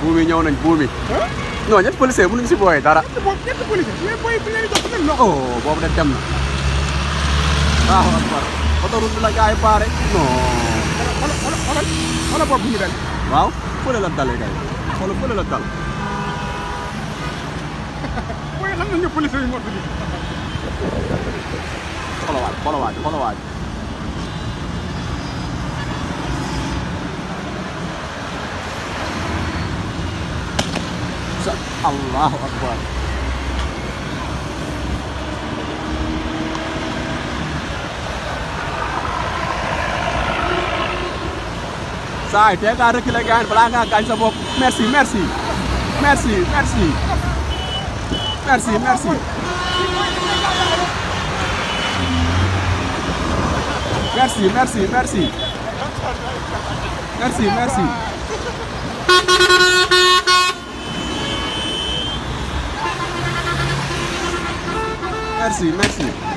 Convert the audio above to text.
buum yi ñëw nañ buum yi non ñett policier mënuñ si booyee dara ñetti boobu ñetti policier mais booy bu leen di jox seen loxo. oh boobu de dem na waaw akbar autoroute bi la gars yi baare non xoolal xoolal xoolal xoolal boobu ñu dal. waaw fële la dalee kay xoolal fële la dal booy xam nañ ne policier yi moo tudd. xolawaaj xolawaaj xolawaaj sa allahu akbar saay tee kaa reculer gaañ balaa ngaa gaañ sa bopp merci merci merci merci merci merci Merci, merci, merci. Merci, merci. Merci, merci.